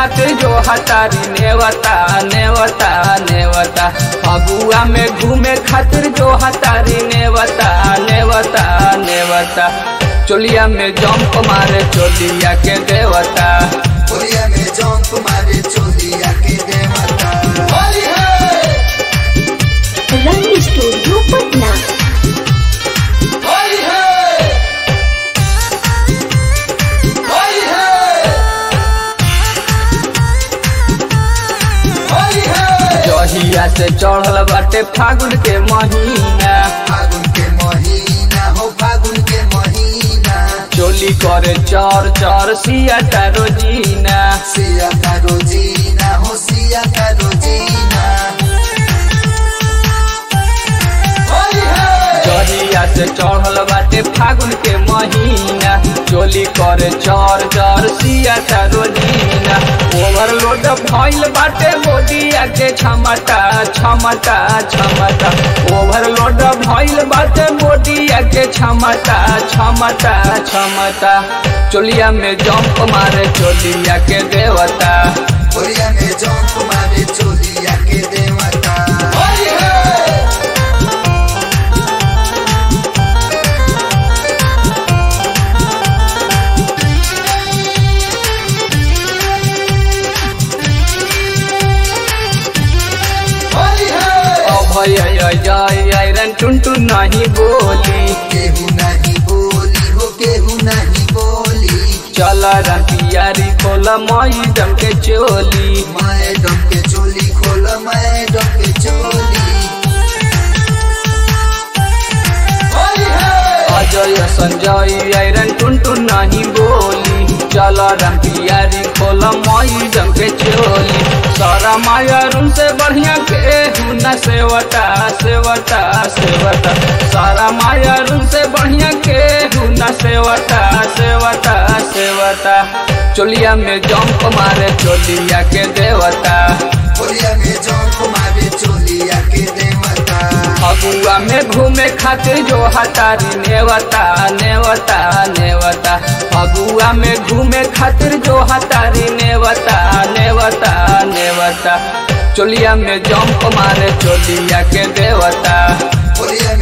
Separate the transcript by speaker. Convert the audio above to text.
Speaker 1: खातिर जो हतारी नेवता नेवता नेवता फगुआ में घूमे खातिर जो हतारी नेवता नेवता नेवता चोलिया में जंप मारे चोलिया के देवता
Speaker 2: होलिया में जंप मारे चोलिया के देवता
Speaker 3: रंग स्टूडियो पटना
Speaker 1: जहिया से चढ़ल बाटे फागुन के महीना
Speaker 2: फागुन के महीना हो फागुन के महीना
Speaker 1: चोली करे चर चर सिया रोजीना
Speaker 2: सिया का रोजीना हो सिया का रोजीना
Speaker 1: जहिया से चढ़ल बाटे फागुन के महीना चोली करे चर चर सिया रोजीना ओवरलोड भइल बाटे मोदिया के क्षमता क्षमता क्षमता ओवरलोड भइल बाटे मोदिया के क्षमता क्षमता क्षमता चोलिया में जंप मारे चोलिया के देवता
Speaker 2: होलिया में जंप मारे चोलिया के देवता
Speaker 1: अभय जय आयरन टुनटुन नहीं बोली
Speaker 2: केहू नहीं बोली हो केहू नहीं बोली
Speaker 1: चल रतियारी खोल मई जम के चोली
Speaker 2: मैडम के चोली खोल मैडम के चोली
Speaker 1: अजय संजय आयरन टुनटुन नहीं बोली चल रतियारी खोल मई जम के चोली सारा मायरून से बढ़िया के न सेवता सेवता सेवता सारा मायरून से बढ़िया के न सेवता सेवता सेवता चोलिया में जंप मारे चोलिया के देवता
Speaker 2: होलिया में जंप मारे चोलिया के देवता
Speaker 1: फगुआ में घूमे खातिर जो हतारी नेवता नेवता नेवता फगुआ में घूमे खातिर जो हतारी नेवता नेवता नेवता चोलिया में जंप मारे चोलिया के देवता
Speaker 2: होलिया